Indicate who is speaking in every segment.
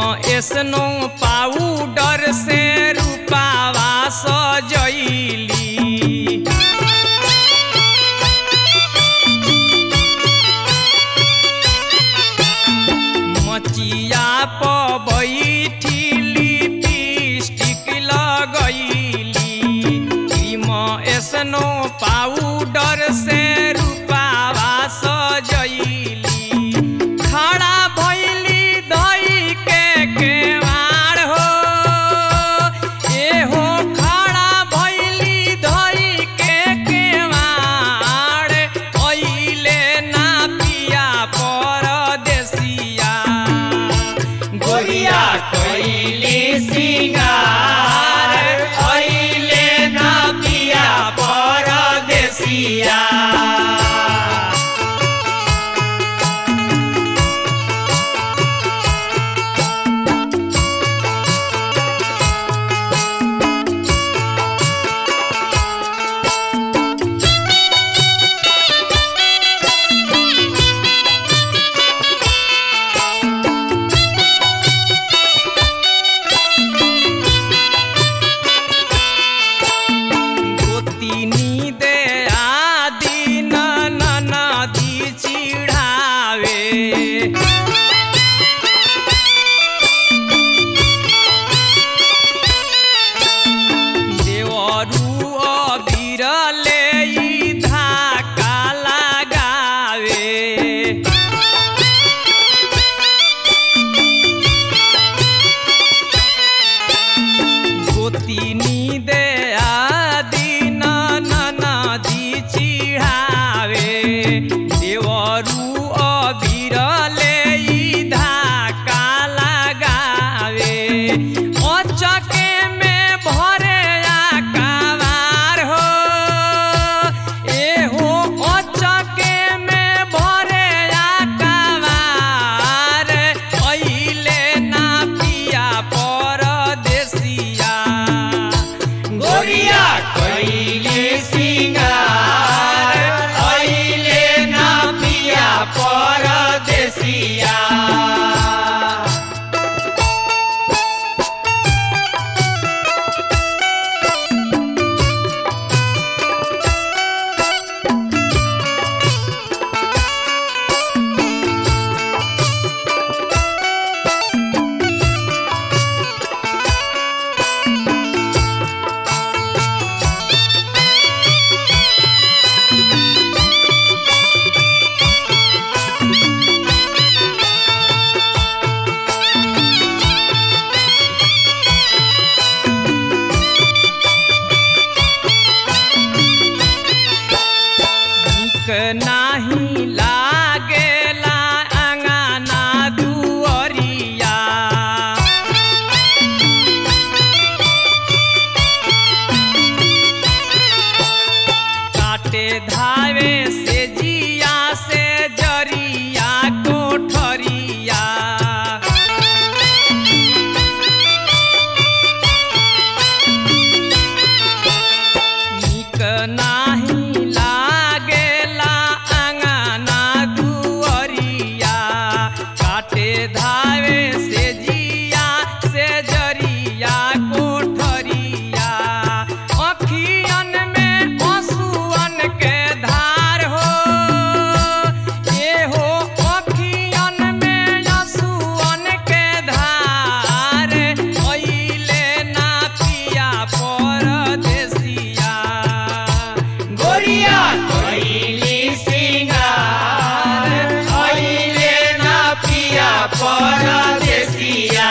Speaker 1: एसनो पाउडर से रूपावा सजैली मचिया प बैठी लिपस्टिक लगैली क्रीम एसनो पाउडर से रूपावा सजैली खड़ा भैली दई के केवाड़ हो एहो खड़ा भैली दई के केवाड़ अइले ना पिया परदेसिया गोरिया कैली सिंगार अइले ना पिया परदेसिया गोतिनी दे आदि नदी चिढ़ावे देवरू अबिरले ई धाका लगावे गोतिनी दे आदि नदी चिढ़ावे देवरू अबिरले ई धाका लगावे अचके में भरे आकावार हो एहो अचके में भरे आकावार अइले ना पिया परदेसिया गोरिया कैले सिंगार अइले ना पिया परदेसिया नीक नाही लागेला अंगना दुअरिया काटे धावे से जिया से जरिया कोठरिया नीक नाही लागेला अंगना दुअरिया काटे धावे से जिया से जरिया कोठरिया अखियन में पशुअन के धार हो एहो अखियन में असुअन के धार अइले ना पिया परदेसिया गोरिया कैली सिंगार अइले ना पिया परदेसिया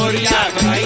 Speaker 2: गोरिया